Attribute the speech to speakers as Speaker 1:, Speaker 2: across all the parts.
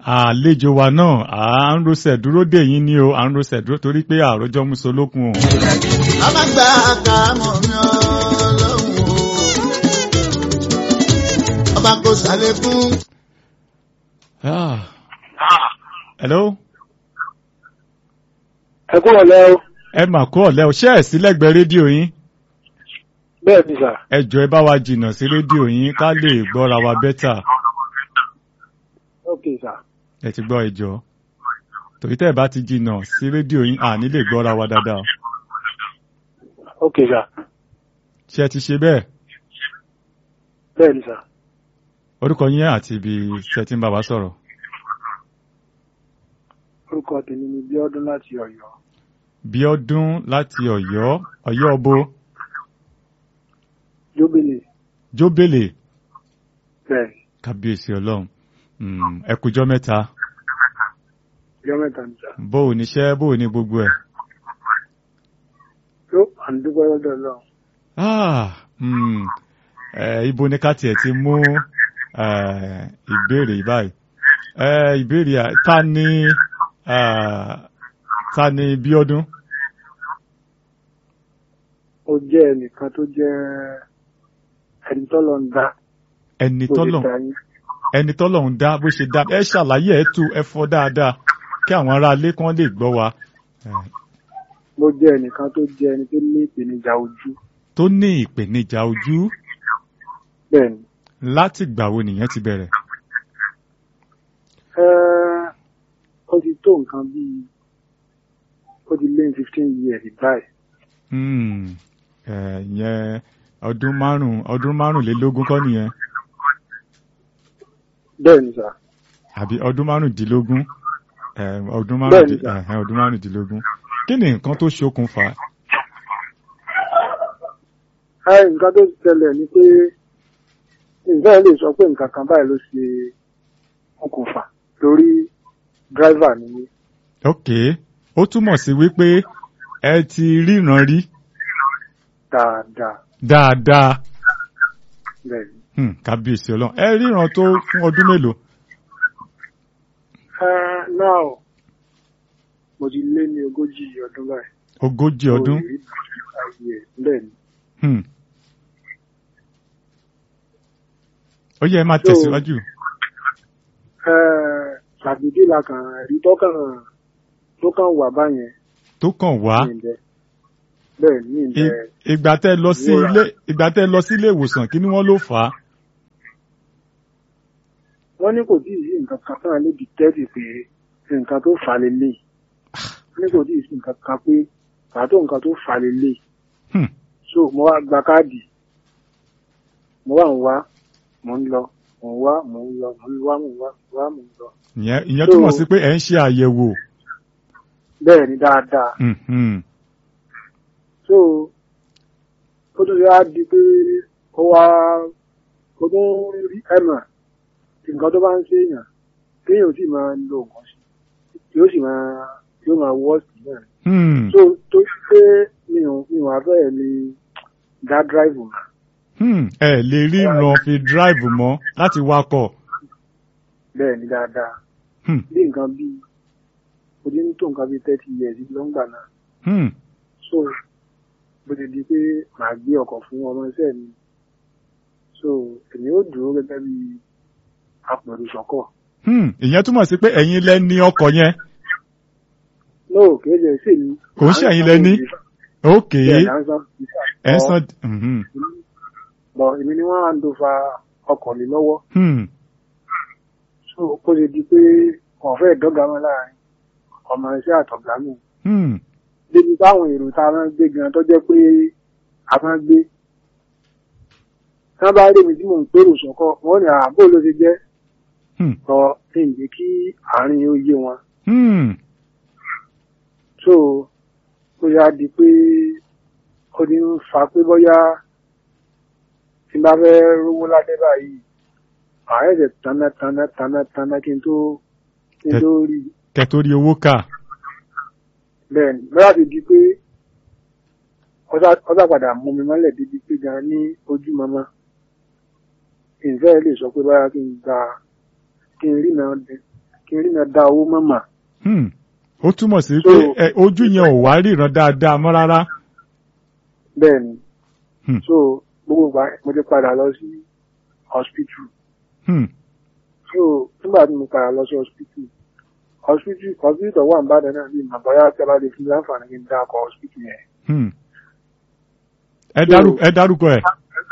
Speaker 1: àlejò wa náà à ń rosẹ̀ dúró dè yín ní o à ń rosẹ̀ dúró torí pé àròjọ musolókun o.
Speaker 2: a máa gba àkàmọ̀ mi ọlọ́run o. ọba kò ṣàlékún.
Speaker 1: Ah. hello
Speaker 3: ẹ kúrò lẹ́ o
Speaker 1: ẹ mà kú ọ̀lẹ́ o ṣé ẹ̀ sí lẹ́gbẹ̀ẹ́ rédíò yín
Speaker 3: bẹ́ẹ̀ ni sà
Speaker 1: ẹ jọ̀ọ́ ẹ bá wa jìnnà sí rédíò yín ká lè gbọ́ra wa bẹ́tà
Speaker 3: ok sà
Speaker 1: ẹ ti gbọ́ ẹ jọ̀ọ́ torí tẹ́ ẹ bá ti jìnnà sí rédíò yín à ní lè gbọ́ra wa dáadáa
Speaker 3: ok sà
Speaker 1: ṣé ẹ ti ṣe bẹ́ẹ̀
Speaker 3: bẹ́ẹ̀ ni sà
Speaker 1: orúkọ yín àti ibi ṣe ti ń bá wa sọ̀rọ̀
Speaker 3: orúkọ tèmi ni Bíọ́dún láti Ọ̀yọ́
Speaker 1: Bíọ́dún láti Ọ̀yọ́ Ọ̀yọ́ ọbọ
Speaker 3: jóbélé
Speaker 1: jóbélé
Speaker 3: bẹ́ẹ̀
Speaker 1: kábíyèsí Ọlọ́run Mm, ẹ kújọ́ mẹ́ta
Speaker 3: ìjọ mẹ́ta ni sà
Speaker 1: bóò níṣẹ́ bóò ní gbogbo ẹ̀
Speaker 3: yóò à ń dúpẹ́ lọ́dọ̀ Ọlọ́run
Speaker 1: Ah, mm, eh, ibo ni ká tiẹ̀ ti mú eh, ìbéèrè yìí báyìí Eh, ìbéèrè à- ta ni ah, ta ni Bíọ́dún
Speaker 3: ó jẹ́ ẹnìkan tó jẹ́ ẹni tọ́lọ̀ ń dá
Speaker 1: ẹni
Speaker 3: bó ṣe
Speaker 1: tọ́lọ̀
Speaker 3: dá yín
Speaker 1: ẹni tọ́lọ̀ ń dá bó ṣe dá ẹ ṣàlàyé ẹ tú ẹ fọ́ dáadáa kí àwọn ará ilé kan lè gbọ́ wa Eh,
Speaker 3: ló jẹ́ ẹnìkan tó jẹ́ ẹni tó ní ìpèníjà ojú
Speaker 1: tó ní ìpèníjà ojú
Speaker 3: bẹ́ẹ̀ ni
Speaker 1: láti gbà wo nìyẹn ti bẹ̀rẹ̀
Speaker 3: Ẹ́, ó ti tó nǹkan bíi ó ti lé ní fifteen years báyìí
Speaker 1: Hmm, eh, ìyẹn ọdún márùn ọdún márùnlélógún kọ́ nìyẹn
Speaker 3: bẹ́ẹ̀ ni sà
Speaker 1: àbí ọdún márùndínlógún eh, ọdún
Speaker 3: Bẹ́ẹ̀ni,
Speaker 1: márùndín-
Speaker 3: sir.
Speaker 1: eh, ọdún márùndínlógún kí ni nǹkan tó ṣokùnfà
Speaker 3: ẹ nǹkan tó ṣẹlẹ̀ ni pé nǹkan lè sọ pé nǹkan kan báyìí ló ṣe okùnfà lórí dráìvà ni mí
Speaker 1: ok ó túmọ̀ sí wípé ẹ ti ríran rí
Speaker 3: dáadáa
Speaker 1: dáadáa
Speaker 3: bẹ́ẹ̀ ni.
Speaker 1: Hmm, kábíyèsí ọlọ́run ẹ ríran tó fún ọdún mélòó
Speaker 3: ẹ náà mo ti lé ní ogójì ọdún báyìí.
Speaker 1: ogójì ọdún
Speaker 3: Mo rí ayé ẹ̀ bẹ́ẹ̀ ni.
Speaker 1: Hmm. ó yẹ ẹ máa
Speaker 3: So-
Speaker 1: tẹ̀síwájú
Speaker 3: ẹ ṣàdédé la kàn rí tọ́kàn tó kàn wà báyẹn
Speaker 1: tó kàn wá
Speaker 3: ní ìbẹ́ bẹ́ẹ̀ ní ìbẹ́
Speaker 1: I- ìgbà tẹ́ lọ sí
Speaker 3: ìrora.
Speaker 1: ilé ìgbà tẹ́ lọ sí ilé ìwòsàn kí ni wọ́n ló fà á
Speaker 3: wọ́n ní kò tí ì sí nǹkan kan tán lè dìtẹ́tì pé nǹkan tó fà lélẹ̀ wọ́n ní kò tí ì sí nǹkan kan pé pàtó nǹkan tó fà lélẹ̀
Speaker 1: Hmm.
Speaker 3: so mo wá gba káàdì mo wá ń wá mo ń lọ mo ń wá mo ń lọ mo ń wá mo ń wá mo ń wá mo ń lọ
Speaker 1: ìyẹn ìyẹn
Speaker 3: So-
Speaker 1: túmọ̀ sí pé ẹ̀ ń ṣe àyẹ̀wò
Speaker 3: bẹ́ẹ̀ ni dáadáa
Speaker 1: Hmm, hmm.
Speaker 3: so ó tún yá di pé ó wá ó tún rí ẹ̀mà nǹkan tó bá ń ṣèyàn kéèyàn ò sì máa lo nǹkan sí yóò sì máa yóò máa wọ́ọ̀sì náà
Speaker 1: Hmm.
Speaker 3: so tó yẹ pé mi ò mi ò abẹ́ mi dá dráìvù mọ́
Speaker 1: Hmm. ẹ lè ríran fi drive mọ́ láti wakọ̀
Speaker 3: bẹ́ẹ̀ ni dáadáa
Speaker 1: Hmm.
Speaker 3: bí nǹkan bíi mo ti ń tó nǹkan bíi thirty years lọ́ngbà náà
Speaker 1: Hmm.
Speaker 3: so bó ti di pé màá gbé ọkọ̀ fún ọmọ iṣẹ́ mi so èmi ó dúró gẹ́gẹ́ bí apẹ̀rù sọ́kọ̀
Speaker 1: Hmm. ìyẹn túmọ̀ sí pé ẹ̀yin lẹ ní ọkọ̀ yẹn
Speaker 3: no kìí ṣe sí mi
Speaker 1: Kò ń ṣe ẹ̀yin lẹ ní? ok
Speaker 3: bẹ́ẹ̀ là ń san
Speaker 1: ẹ̀ ń san Mhm.
Speaker 3: bọ̀ èmi ni wọ́n á ń do fa ọkọ̀ lé lọ́wọ́
Speaker 1: Hmm.
Speaker 3: so ó ti di pé kàn fẹ́ dọ́gba mọ́ láàrin ọmọ iṣẹ́ àtọ̀gá mi
Speaker 1: Hmm.
Speaker 3: débi táwọn èrò tá a máa ń gbé gan tó jẹ́ pé a máa ń gbé tí wọ́n bá rí mi tí mò ń pèrò sọ́kọ̀ wọ́n ní àbó ló ti jẹ́
Speaker 1: Hmm.
Speaker 3: sọ kí n jẹ́ kí àárín ó yé wọn
Speaker 1: Hmm.
Speaker 3: so ó yá di pé ó ní ń fa pé bóyá tí n bá fẹ́ rówó lálẹ́ báyìí ààrẹ ṣe tanná tanná tanná tanná kí n tó kí n tó rí i.
Speaker 1: kẹtorí owó kà
Speaker 3: bẹ́ẹ̀ ni bóyá ti di pé ọ̀sà padà mú mi mọ́lẹ̀ débi pé gan ní ojú mọ́mọ́ ìfẹ́ lè sọ pé báyà kí n gba kí n rí náà dé kí n rí náà da owó mọ́mà
Speaker 1: Hmm. ó túmọ̀ sí
Speaker 3: So-
Speaker 1: pé ẹ, ojú yẹn ò wá ríran dáadáa mọ́ rárá.
Speaker 3: bẹ́ẹ̀ ni
Speaker 1: Hmm.
Speaker 3: so gbogbo ìgbà mo ti padà lọ sí hospital
Speaker 1: Hmm.
Speaker 3: so nígbà tí mo padà lọ sí hospital hospital hospital tó wà ní Ìbàdàn náà bí màbáyá tí a bá lè fi láǹfààní kí n dá ọkọ̀ hospital yẹn
Speaker 1: Hmm. ẹ dárú- ẹ dárúkọ ẹ̀.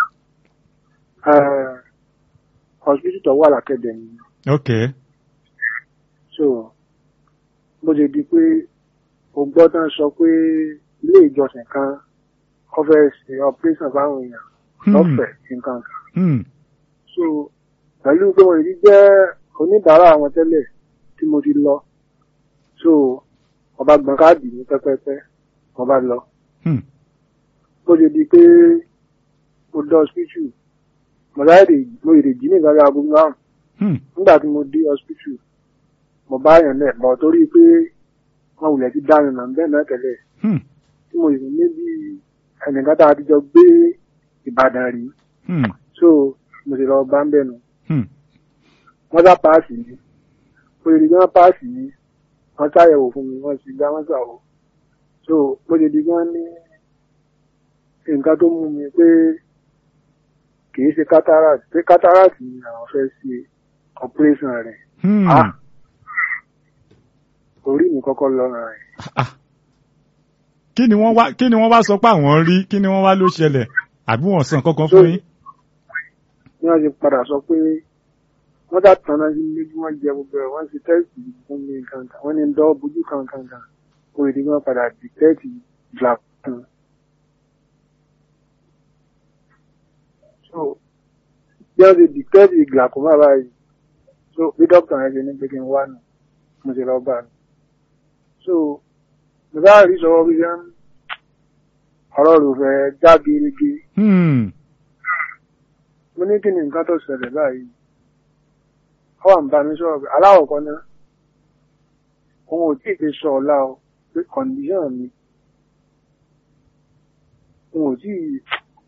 Speaker 3: Eh, hospital tó wà lákẹ́dẹ̀ ni
Speaker 1: ok
Speaker 3: so bó ṣe di pé o gbọ́ tán sọ pé ilé ìjọsìn kan wọ́n fẹ́ ṣe operation fáwọn èèyàn
Speaker 1: Hmm.
Speaker 3: lọ́fẹ̀ẹ́ nǹkan kan
Speaker 1: Hmm.
Speaker 3: so pẹ̀lú pé mo rí jẹ́ oníbàárà àwọn tẹ́lẹ̀ tí mo ti lọ so mo bá gbọ́n káàdì ní pẹ́pẹ́pẹ́ mo bá lọ
Speaker 1: Hmm.
Speaker 3: bó ṣe di pé mo dé hospital mo láyé mo èrè jí ní ìgbàlẹ̀ aago márùn
Speaker 1: Hmm.
Speaker 3: nígbà tí mo dé hospital mo bá yàn lẹ̀ bọ̀ torí pé wọn wulẹ̀ ti dá mi mọ̀ bẹ́ẹ̀ náà tẹ́lẹ̀
Speaker 1: Hmm.
Speaker 3: tí mo sì ní bí ẹnìkan tá a ti jọ gbé Ìbàdàn rí
Speaker 1: Hmm.
Speaker 3: so mo sì lọ bá ń bẹ̀ nù
Speaker 1: Hmm.
Speaker 3: wọ́n sá páàsì mi mo lè di wọ́n páàsì mi wọ́n ṣàyẹ̀wò fún mi wọ́n sì gbá wọ́n ṣàwò so mo lè di wọ́n ní nǹkan tó mú mi pé kìí ṣe cataract pé cataract ni àwọn fẹ́ ṣe operation rẹ̀
Speaker 1: Hmm.
Speaker 3: Ah. orí mi kọ́kọ́ lọ́rùn rẹ̀
Speaker 1: Ah. kí ni wọ́n wá kí ni wọ́n wá sọ pé àwọn rí kí ni wọ́n wá ló ṣẹlẹ̀ àbí wọ́n sàn kankan fún yín.
Speaker 3: ní wọ́n ti padà sọ pé wọ́n dá tanná sí ilé bí wọ́n jẹ gbogbo ẹ̀ wọ́n ti tẹ́sì fún mi kankan wọ́n ní ń dọ́ bójú kankan kan kó lè di wọ́n padà dìtẹ́ẹ̀tì ìgbà kan. so bí wọ́n ti dìtẹ́ẹ̀tì ìgbà kan bá báyìí so bí dókítà yẹn ṣe ní pé kí n wá nù mo ti lọ bá a nù. so mo bá rí sọ bí wọ́n ọ̀rọ̀ rò fẹ́ já gerege
Speaker 1: Hmm.
Speaker 3: mo ní kí ni nǹkan tó ṣẹlẹ̀ báyìí ó wà ń bá mi sọ̀rọ̀ pé aláwọ̀ kan náà òun ò tí ì fi sọ ọ̀la o pé kọ̀ǹdíṣàn mi òun ò tí ì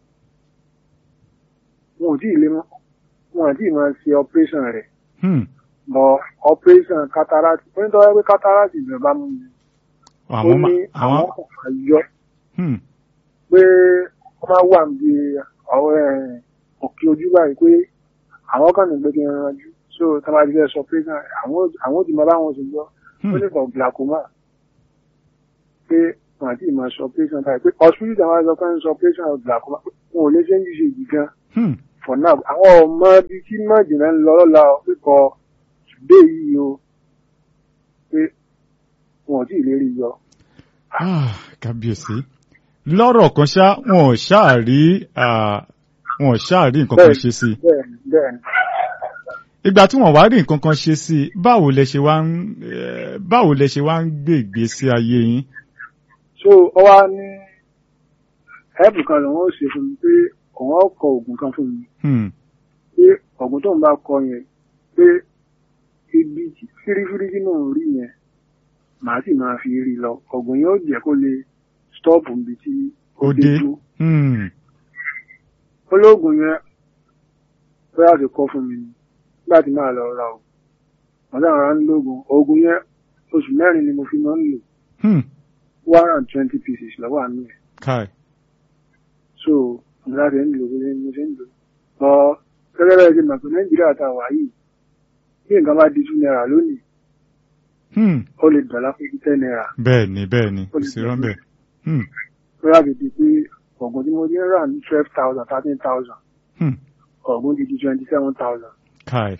Speaker 3: òun ò tí ì lè mọ́ òun ò tí ì máa ṣe operation rẹ̀
Speaker 1: Hmm.
Speaker 3: bọ̀ operation cataract ó ní tọ́wọ́ pé cataract ìjọba mú mi ó
Speaker 1: àwọn
Speaker 3: ní
Speaker 1: ma-
Speaker 3: àwọn
Speaker 1: àwọn.
Speaker 3: kan yọ
Speaker 1: Hmm.
Speaker 3: pé wọ́n máa wà níbi àwọn ẹ̀, òkè ojú báyìí pé àwọn kan ní pé kí n ranjú so tí wọ́n bá ti fẹ́ sọ pé náà àwọn àwọn ti máa bá wọn ṣe gbọ́ ó
Speaker 1: Hmm.
Speaker 3: ní for glaucoma pé wọn àti ìmọ̀ sọ pé sàn báyìí pé hospital tí wọ́n sọ pé ń sọ pé sàn glaucoma pé wọn ò lè ṣe ń ṣe yìí gan
Speaker 1: Hmm.
Speaker 3: for now àwọn ọmọ bíi tí mọ̀jìnà ń lọ lọ́la pípọ̀ today yìí o pé wọn ò tí ì lè rí yọ.
Speaker 1: Ah, kábíyèsí lọ́rọ̀ kan ṣá wọn ò ṣáà rí ah, wọn ò ṣáà rí nǹkan kan
Speaker 3: Bẹ́ẹ̀ni.
Speaker 1: ṣe sí i
Speaker 3: bẹ́ẹ̀ni bẹ́ẹ̀ni.
Speaker 1: ìgbà tí wọ́n wá rí nǹkan kan ṣe sí i báwo lẹ ṣe wá ń eh, báwo lẹ ṣe wá ń gbé ìgbésí ayé yín.
Speaker 3: so ọ wá ní ẹ̀bùn kan lòun ó ṣe fún mi pé òun ó kọ oògùn kan fún mi
Speaker 1: Hmm.
Speaker 3: pé oògùn tóun bá kọ yẹn pé ibi tí fírífírí tí mò ń rí yẹn màá sì máa fi rí lọ oògùn yẹn ó jẹ́ kó lè stọ́ọ̀pù níbi tí ó
Speaker 1: ó
Speaker 3: dé
Speaker 1: dé.
Speaker 3: dúró
Speaker 1: Hmm.
Speaker 3: olóògùn yẹn bóyá ti kọ́ fún mi ni nígbà tí màá lọ ra oògùn wọ́n sáà rán lóògùn oògùn yẹn oṣù mẹ́rin ni mo fi máa ń lò
Speaker 1: Hmm.
Speaker 3: one and twenty pieces lọ́wọ́ àánú ẹ̀
Speaker 1: Kai.
Speaker 3: so mo láti ń lò bó ṣe mo ṣe ń lò ọ gẹ́gẹ́ bẹ́ẹ̀ ṣe mọ̀ pé nàìjíríà tá a wà yìí bí nǹkan bá di two naira lónìí
Speaker 1: Hmm.
Speaker 3: ó lè dọ̀lá fún ten naira
Speaker 1: bẹ́ẹ̀ ni bẹ́ẹ̀ ni
Speaker 3: ó
Speaker 1: kò
Speaker 3: lè
Speaker 1: sí rọ́ńbẹ́. Hmm.
Speaker 3: bóyá ti di pé ọ̀gùn tí mo ti ń rà ní twelve thousand thirteen thousand
Speaker 1: Hmm.
Speaker 3: ọ̀gùn ti di twenty seven thousand
Speaker 1: Kai.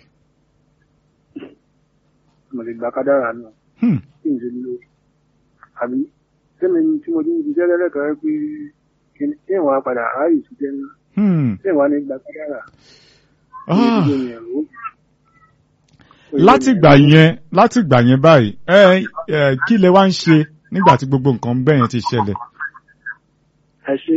Speaker 3: mo lè gba kádàrà náà
Speaker 1: Hmm.
Speaker 3: kí n ṣe nílò àbí sẹ́mi tí mo ti ń ṣiṣẹ́ lẹ́lẹ́kọ̀ọ́ pé kí n kí n wá padà ráàyè ṣiṣẹ́ náà
Speaker 1: Hmm.
Speaker 3: kí n wá ní gba kádàrà
Speaker 1: Ah.
Speaker 3: Kí n ṣe ìrìn
Speaker 1: láti gbà yẹn láti gbà yẹn báyìí ẹ ẹ kí lẹ wá ń ṣe nígbà tí gbogbo nǹkan bẹ́ẹ̀ yẹn ti ṣẹlẹ̀.
Speaker 3: ẹ ṣe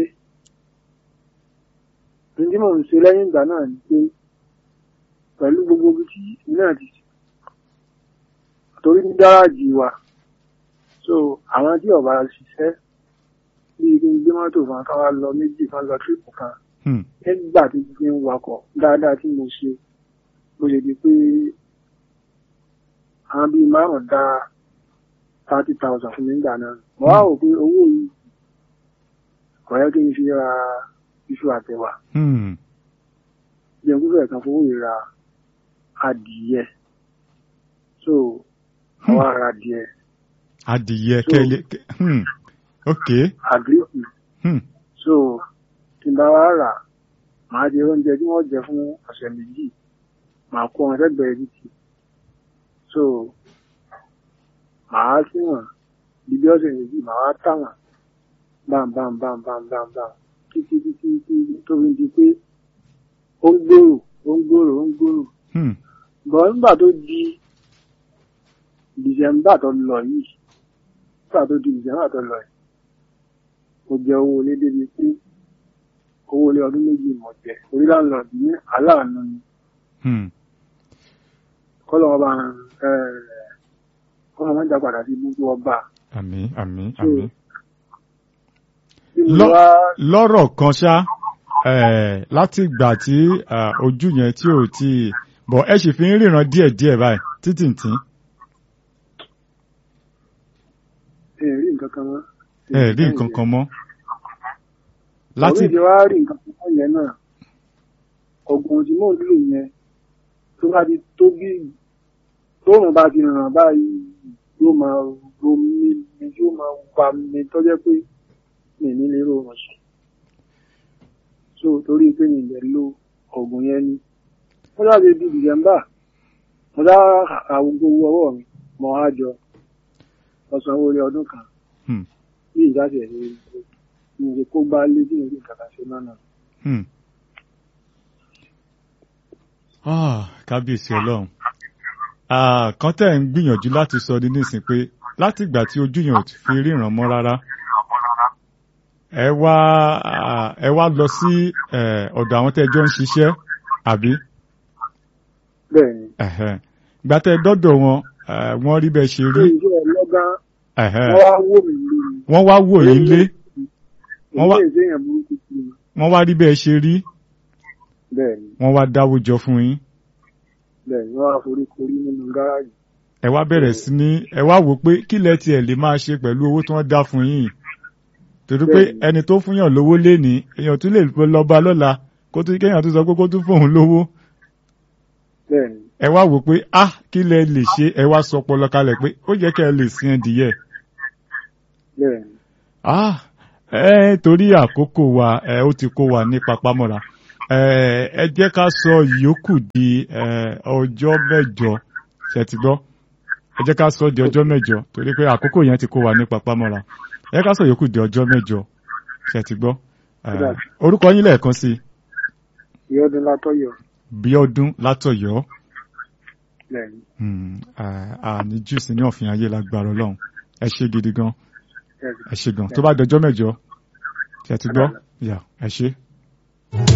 Speaker 3: ní tí mò ń ṣe lẹ́yìn ìgbà náà ni pé pẹ̀lú gbogbo ibi tí èmi náà ti torí ní gáràjì wa so àwọn tí ọba ṣiṣẹ́ bíi kí n gbé mọ́tò kan ká wá lọ méjì kan lọ tírípù kan
Speaker 1: Hmm.
Speaker 3: nígbà tí mo fi ń wakọ̀ dáadáa tí mo ṣe mo ṣe di pé àwọn márùn-ún dá thirty thousand fún mi nígbà náà mo wá wò pé owó yìí kò yẹ kí n fi ra iṣu àtẹwà
Speaker 1: Hmm.
Speaker 3: jẹun kúfẹ̀ kan fowó yìí ra adìyẹ so àwa ra adìyẹ
Speaker 1: adìyẹ
Speaker 3: So-
Speaker 1: kẹ́lẹ́ hmm. ok
Speaker 3: àgíríkì
Speaker 1: hmm.
Speaker 3: so tí n bá wá rà màá jẹ oúnjẹ tí wọ́n jẹ fún ọ̀sẹ̀ méjì màá kó wọn sẹ́gbẹ̀ẹ́ títì so màá sí wọn bíbí ọ̀sẹ̀ méjì màá wá tà wọn bam bam bam bam bam bam títí títí títí tó fi di pé ó ń gbòòrò ó ń gbòòrò ó ń gbòòrò
Speaker 1: Hmm.
Speaker 3: bọ́n nígbà tó di dìsẹ́mbà tó lọ yìí nígbà tó di dìsẹ́mbà tó lọ yìí mo jẹ owó ilé débi pé owó ilé ọdún méjì mọ̀ jẹ orí láńlọ́ọ̀dù ní aláàánú ni
Speaker 1: Hmm.
Speaker 3: kọ́lọ́ ọba kọ́lọ́ máa ń jà padà sí gbogbo ọba
Speaker 1: àmín àmín
Speaker 3: So,
Speaker 1: àmín.
Speaker 3: tí mo
Speaker 1: Lọ-
Speaker 3: wá
Speaker 1: lọ́rọ̀ kan ṣá eh, láti ìgbà tí ah, ojú yẹn tí ò tí bọ̀ ẹ sì fi ń ríran díẹ̀díẹ̀ báyìí títìntín
Speaker 3: ẹ rí nǹkan kan mọ́
Speaker 1: ẹ rí nǹkan kan mọ́.
Speaker 3: láti
Speaker 1: láti
Speaker 3: ìdí wá rí nǹkan kan mọ́ yẹn náà ọ̀gbọ̀n tí mò ń lò yẹn tó bá ti tó bí tóòrùn bá ti ràn báyìí yóò máa ro mí mi yóò máa pa mi tó jẹ́ pé mi ní lè rọrùn sùn so torí pé mi lè lo ọ̀gùn yẹn ni mo dábìí di dìsẹ́mbà mo dá àwọn gbogbo ọwọ́ mi mọ́ á jọ ọ̀sán orí ọdún kan
Speaker 1: Hmm.
Speaker 3: bí ìjáde ẹ̀ ní ìrìn kó bá lé bí ìrìn kàkà ṣe náà náà.
Speaker 1: Hmm. Ah, kábíyèsí ọlọ́run Ah, kan tẹ́ ń gbìyànjú láti sọ ní nísìn pé láti ìgbà tí ojú yẹn ò ti fi ríran mọ́ rárá ẹ wá ah, ẹ wá lọ sí eh, ọ̀dọ̀ àwọn tẹ́ ẹ jọ ń ṣiṣẹ́ àbí
Speaker 3: bẹ́ẹ̀ ni
Speaker 1: Ẹ̀hẹ́n. ìgbà tẹ́ ẹ dọ́dọ̀ wọn eh, wọ́n rí bẹ́ẹ̀ ṣe
Speaker 3: ní
Speaker 1: rí
Speaker 3: ìjọ ọlọ́gán
Speaker 1: Ẹ̀hẹ́n.
Speaker 3: wọ́n wá wò mí lórí
Speaker 1: wọ́n wá wò yín lé Wọ́n wá-
Speaker 3: ilé ìṣèyàn burúkú sí mi
Speaker 1: wọ́n wá rí bẹ́ẹ̀ ṣe rí
Speaker 3: bẹ́ẹ̀ ni
Speaker 1: wọ́n wá dáwó jọ fún yín
Speaker 3: bẹ́ẹ̀ ni wọ́n wá forí korí nínú gáràjì
Speaker 1: ẹ wá bẹ̀rẹ̀ sí ní ẹ wá wò pé kí lẹ tiẹ̀ lè máa ṣe pẹ̀lú owó tí wọ́n dá fún yín torí pé
Speaker 3: Bẹ́ẹ̀ni.
Speaker 1: ẹni tó fún yàn lówó lénìí èèyàn tún lè lọ bá lọ́la kó tún kéèyàn tún sọ pé kó tún fóun lówó
Speaker 3: bẹ́ẹ̀ ni
Speaker 1: ẹ wá wò pé ah kí lẹ lè ṣe ẹ wá sọ ọpọlọ kalẹ̀ pé ó yẹ kẹ́ ẹ lè sin ẹdìyẹ
Speaker 3: bẹ́ẹ̀ ni
Speaker 1: ah ẹ torí àkókò wa ẹ ó ti kó wa ní papámọ́ra ẹ ẹ jẹ́ ká sọ ìyókù di ẹ ọjọ́ mẹ́jọ ṣe ti gbọ́ ẹ jẹ́ ká sọ di ọjọ́ mẹ́jọ torí pé àkókò yẹn ti kó wa ní papámọ́ra ẹ jẹ́ ká sọ ìyókù di ọjọ́ mẹ́jọ ṣe ti gbọ́ ẹ
Speaker 3: Kódà.
Speaker 1: orúkọ yín lẹ́ẹ̀kan sí
Speaker 3: ìyọ́dún látọ̀yọ̀
Speaker 1: Bíọ́dún Látọ̀yọ́
Speaker 3: bẹ́ẹ̀ ni
Speaker 1: Hmm, à- àní jù sí ní ọ̀fìn ayé lágbára Ọlọ́run ẹ ṣe gidi gan
Speaker 3: bẹ́ẹ̀ ni.
Speaker 1: ẹ ṣe gan tó bá dọjọ́ mẹ́jọ ṣe ti gbọ́ yà ẹ ṣe.